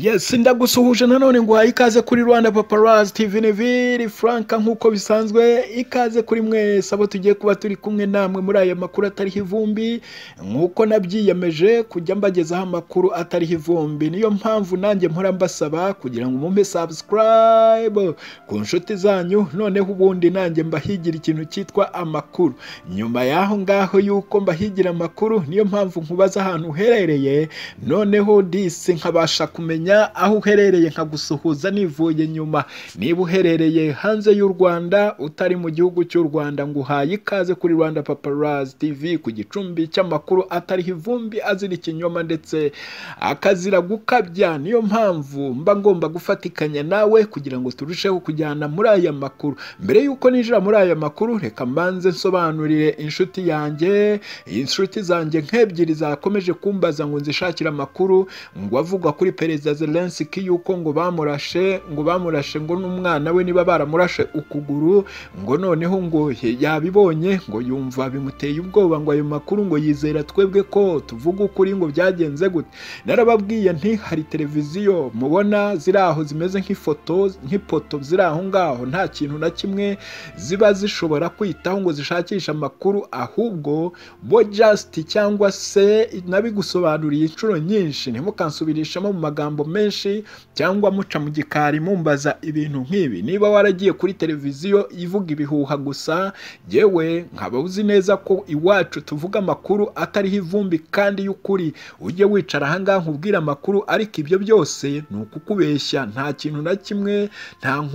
yes ndagusuhuje nanone ngo uhaye ikaze kuri rwanda paparazi tivi niviri franka nk'uko bisanzwe ikaze kuri mwese abo tugiye kuba turi kumwe namwe muri aya makuru atariho ivumbi nk'uko nabyiyemeje kujya mbagezaho amakuru atariho ivumbi niyo mpamvu nanjye mpora mbasaba kugira ngo mumpe sabusikarayibu ku nshuti zanyu noneho ubundi nanjye mbahigira ikintu cyitwa amakuru nyuma y'aho ngaho yuko mbahigira amakuru niyo mpamvu nkubaza ahantu uherereye noneho disi nkabasha kumenya aho uherereye nkagusuhuza nivuye nyuma niba uherereye hanze y'u rwanda utari mu gihugu cy'u rwanda ngo uhaye ikaze kuri rwanda paparazi tv ku gicumbi cy'amakuru atariho ivumbi azira ikinyoma ndetse akazira gukabya niyo mpamvu mba ngomba gufatikanya nawe kugira ngo turusheho kujyana muri aya makuru mbere y'uko ninjira muri aya makuru reka mbanze nsobanurire inshuti yanjye inshuti zanjye nk'ebyiri zakomeje kumbaza ngo nzishakire amakuru ngo avugwa kuri perezida Zelensky yuko ngo bamurashe ngo bamurashe ngo n'umwana we niba baramurashe ukuguru ngo noneho ngo yabibonye ngo yumva bimuteye ubwoba ngo ayo makuru ngo yizera twebwe ko tuvuga ukuri ngo byagenze gute narababwiye nti hari televiziyo mubona ziri aho zimeze nk'ifoto nk'ipoto ziri aho ngaho nta kintu na kimwe ziba zishobora kwitaho ngo zishakishe amakuru ahubwo bo just cyangwa se nabigusobanuriye inshuro nyinshi ntimukansubirishemo mu magambo menshi cyangwa muca mu gikari mumbaza ibintu nk'ibi niba waragiye kuri televiziyo ivuga ibihuha gusa yewe nkaba uzi neza ko iwacu tuvuga amakuru atariho ivumbi kandi y'ukuri ujye wicara ahangaha nkubwire amakuru ariko ibyo byose ni ukukubeshya nta kintu na kimwe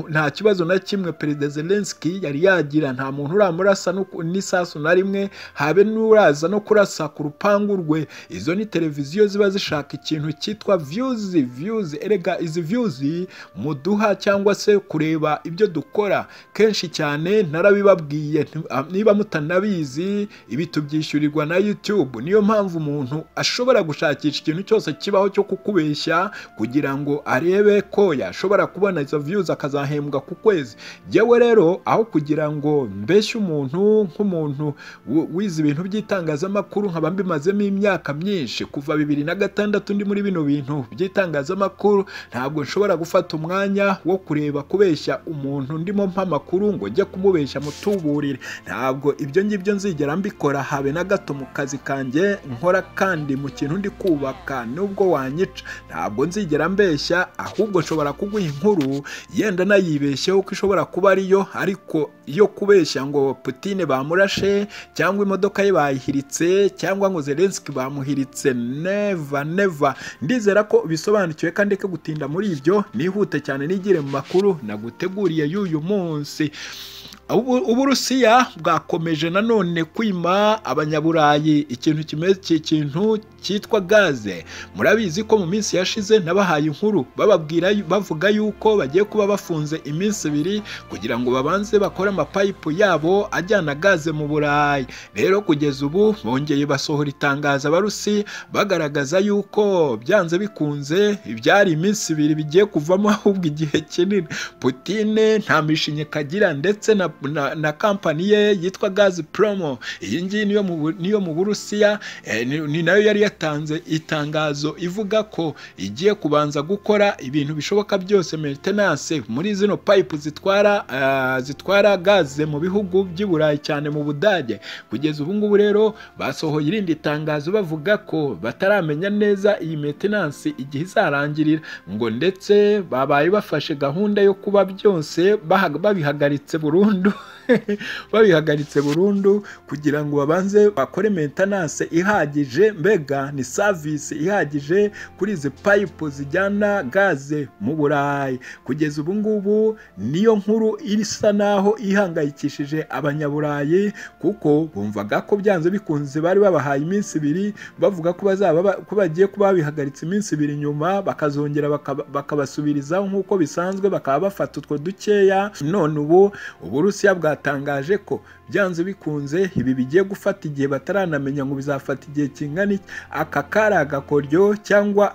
nta kibazo na kimwe perezida Zelensky yari yagira nta muntu uramurasa n'isasu na rimwe habe n'uraza no kurasa ku rupangu rwe izo ni televiziyo ziba zishaka ikintu cyitwa viyuzi viyuzi erega izi viyuzi muduha cyangwa se kureba ibyo dukora kenshi cyane narabibabwiye niba mutanabizi ibi tubyishyurirwa na yutube niyo mpamvu umuntu ashobora gushakisha ikintu cyose kibaho cyo kukubeshya kugira ngo arebe ko yashobora kubona izo viyuzi akazahembwa ku kwezi yewe rero aho kugira ngo mbeshye umuntu nk'umuntu wize ibintu by'itangazamakuru nkaba mbimazemo imyaka myinshi kuva bibiri na gatandatu ndi muri bino bintu by'itangazamakuru itangazamakuru ntabwo nshobora gufata umwanya wo kureba kubeshya umuntu ndimo mpa amakuru ngo njye kumubeshya mutuburire ntabwo ibyo ngibyo nzigera mbikora habe na gato mu kazi kanjye nkora kandi mu kintu ndi kubaka nubwo wanyica ntabwo nzigera mbeshya ahubwo nshobora kuguha inkuru yenda nayibeshyeho ko ishobora kuba ariyo ariko iyo kubeshya ngo putine bamurashe cyangwa imodoka ye bayihiritse cyangwa ngo zelensiki bamuhiritse neva neva ndizera ko bisobanura usobanukiwe kandi ko gutinda muri ibyo nihute cyane nigire mu makuru naguteguriye y'uyu munsi uburusiya bwakomeje nanone kwima abanyaburayi ikintu cy'ikintu cyitwa gaze murabizi ko mu minsi yashize nabahaye inkuru bababwira bavuga yuko bagiye kuba bafunze iminsi ibiri kugira ngo babanze bakore amapayipu yabo ajyana gaze mu burayi rero kugeza ubu bongeye basohora itangazo abarusi bagaragaza yuko byanze bikunze ibyari iminsi ibiri bigiye kuvamo ahubwo igihe kinini putine nta mishinye kagira ndetse na na, na kampani ye yitwa gazi promo iyi ngiyi niyo mu burusiya eh, ni nayo yari yatanze itangazo ivuga ko igiye kubanza gukora ibintu bishoboka byose maintenance muri zino pipe zitwara uh, zitwara gaze mu bihugu by'i Burayi cyane mu Budage kugeza ubu ngubu rero basohoye irindi tangazo bavuga ko bataramenya neza iyi maintenance igihe izarangirira ngo ndetse babaye bafashe gahunda yo kuba byose babihagaritse burundu babihagaritse burundu kugira ngo babanze bakore maintenance ihagije mbega ni service ihagije kuri izi pipe zijyana gaze mu burayi kugeza ubu ngubu niyo nkuru isa naho ihangayikishije abanyaburayi kuko bumvaga ko byanze bikunze bari babahaye iminsi ibiri bavuga ko bazaba ko bagiye kuba babihagaritse iminsi ibiri nyuma bakazongera bakabasubirizaho nk'uko bisanzwe bakaba bafata utwo dukeya none ubu uburusi uburusiya bwatangaje ko byanze bikunze ibi bigiye gufata igihe bataranamenya ngo bizafata igihe kingana iki aka kari agakoryo cyangwa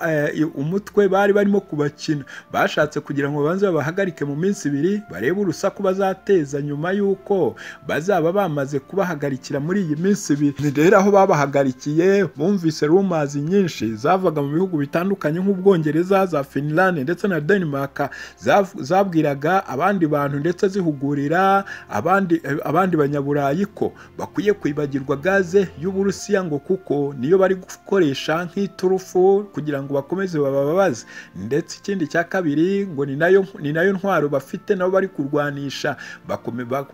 umutwe bari barimo kubakina bashatse kugira ngo babanze babahagarike mu minsi ibiri barebe urusaku bazateza nyuma y'uko bazaba bamaze kubahagarikira muri iyi minsi ibiri ni rero aho babahagarikiye bumvise rumazi nyinshi zavaga mu bihugu bitandukanye nk'ubwongereza za finland ndetse na denmark zabwiraga abandi bantu ndetse zihugurira abandi abandi banyaburayi ko bakwiye kwibagirwa gaze y'uburusiya ngo kuko niyo bari gukoresha nk'iturufu kugira ngo bakomeze bababaze ndetse ikindi cya kabiri ngo ni nayo ni nayo ntwaro bafite nabo bari kurwanisha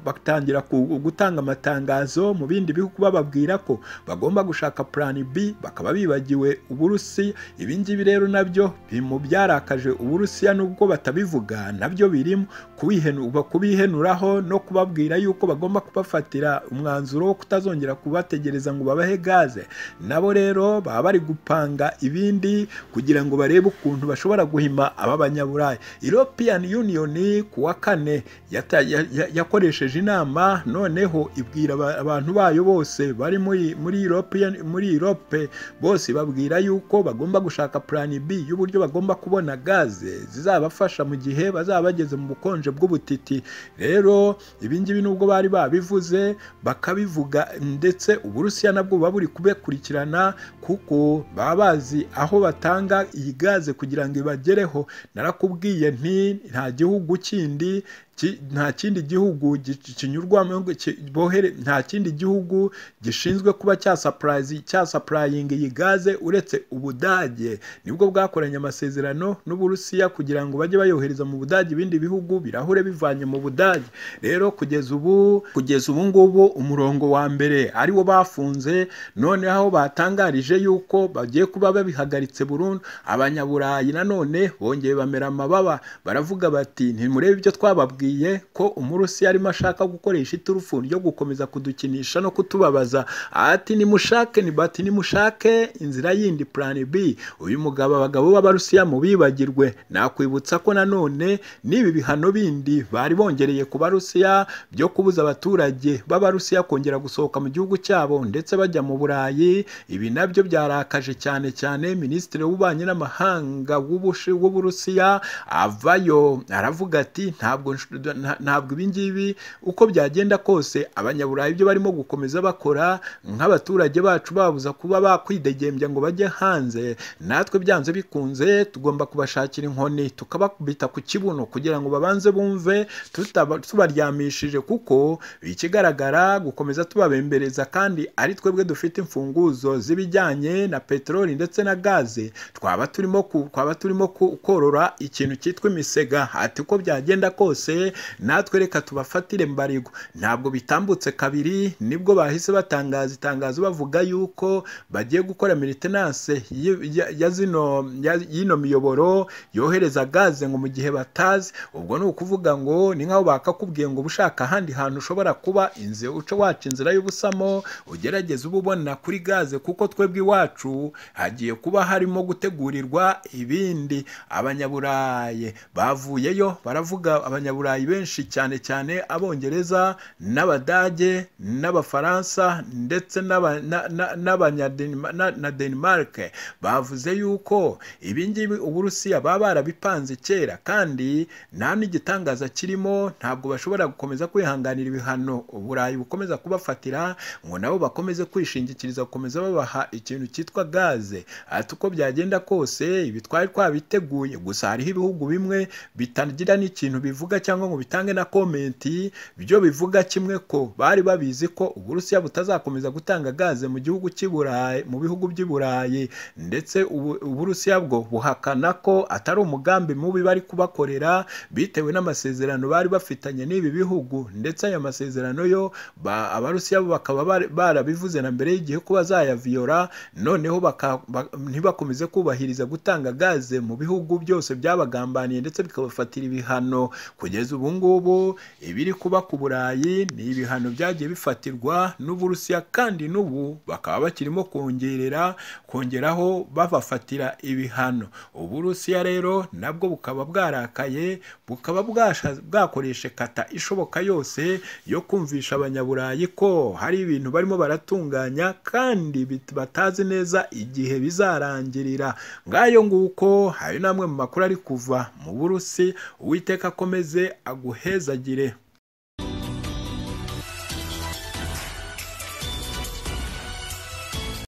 batangira gutanga amatangazo mu bindi bihugu bababwira ko bagomba gushaka plan B bakaba bibagiwe uburusiya ibi ngibi rero nabyo byarakaje uburusiya nubwo batabivuga nabyo birimo kubihenuraho no kubabwira yuko bagomba kubafatira umwanzuro wo kutazongera kubategereza ngo babahe gaze nabo rero baba bari gupanga ibindi kugira ngo barebe ukuntu bashobora guhima aba banyaburayi European Union ku wa kane yakoresheje inama noneho ibwira abantu bayo bose bari muri Europe muri Europe bose babwira yuko bagomba gushaka plan B y'uburyo bagomba kubona gaze zizabafasha mu gihe bazaba bageze mu bukonje bw'ubutiti rero ibingibi nubwo bari babivuze bakabivuga ndetse uburusiya nabwo buba buri kubekurikirana kuko baba bazi aho batanga iyi gaze kugira ngo ibagereho narakubwiye nti nta gihugu kindi nta kindi gihugu kinyurwamo nta kindi gihugu gishinzwe kuba cyasapurayinga iyi gaze uretse ubudage nibwo bwakoranye amasezerano n'uburusiya kugira ngo bajye bayohereza mu budage ibindi bihugu birahure bivanye mu budage rero kugeza ubu kugeza ubu ngubu umurongo wa mbere ariwo bafunze noneho batangarije yuko bagiye kuba babihagaritse burundu abanyaburayi nanone bongeye bamera amababa baravuga bati ntimurebe ibyo twababwiye ko umurusiya arimo ashaka gukoresha iturufu ryo gukomeza kudukinisha no kutubabaza ati nimushake ni bati nimushake inzira yindi plan B uyu mugabo abagabo b'abarusiya mu bibagirwe nakwibutsa ko nanone n'ibi bihano bindi bari bongereye ku barusiya byo kubuza abaturage b'abarusiya kongera gusohoka mu gihugu cyabo ndetse bajya mu burayi ibi nabyo byarakaje cyane cyane minisitiri w'ububanyi n'amahanga w'uburusiya avayo aravuga ati ntabwo ntabwo ibingibi uko byagenda kose abanyaburayi byo barimo gukomeza bakora nk'abaturage bacu babuza kuba bakwidegembya ngo bajye hanze natwe byanze bikunze tugomba kubashakira inkoni tukabakubita ku kibuno kugira ngo babanze bumve tubaryamishije kuko ikigaragara gukomeza tubabembereza kandi ari twebwe dufite imfunguzo z'ibijyanye na peteroli ndetse na gaze twaba turimo twaba turimo korora ikintu cyitwa imisega ati uko byagenda kose natwe reka tubafatire mbarirwa ntabwo bitambutse kabiri nibwo bahise batangaza itangazo bavuga yuko bagiye gukora militenanse y'ino miyoboro yohereza gaze ngo mu gihe batazi ubwo ni ukuvuga ngo ni nk'aho bakakubwiye ngo uba ushaka ahandi hantu ushobora kuba inzu uca waca inzira y'ubusamo ugerageza uba ubona kuri gaze kuko twebwe iwacu hagiye kuba harimo gutegurirwa ibindi abanyaburayi bavuyeyo baravuga abanyaburayi benshi cyane cyane abongereza n'abadage n'abafaransa ndetse na denmark bavuze yuko ibingibi uburusiya baba barabipanze kera kandi nta n'igitangaza kirimo ntabwo bashobora gukomeza kwihanganira ibihano uburayi bukomeza kubafatira ngo nabo bakomeze kwishingikiriza gukomeza babaha ikintu cyitwa gaze ati uko byagenda kose ibi twari twabiteguye gusa hariho ibihugu bimwe bitagira n'ikintu bivuga cyangwa cyangwa ngo bitange na komenti byo bivuga kimwe ko bari babizi ko uburusiya butazakomeza gutanga gaze mu gihugu cy'iburayi mu bihugu by'iburayi ndetse uburusiya bwo buhakana ko atari umugambi mubi bari kubakorera bitewe n'amasezerano bari bafitanye n'ibi bihugu ndetse aya masezerano yo abarusiya bo bakaba barabivuze na mbere y'igihe ko bazayaviyora noneho ntibakomeze kubahiriza gutanga gaze mu bihugu byose byabagambaniye ndetse bikabafatira ibihano kugeza kugeza ubu ngubu ibiri kuba ku burayi ni ibihano byagiye bifatirwa n'uburusiya kandi n'ubu bakaba bakirimo kongerera kongeraho babafatira ibihano uburusiya rero nabwo bukaba bwarakaye bukaba bwakoresha kata ishoboka yose yo kumvisha abanyaburayi ko hari ibintu barimo baratunganya kandi batazi neza igihe bizarangirira ngayo nguko hari n'amwe mu makuru ari kuva mu burusi uwiteka akomeze aguhezagire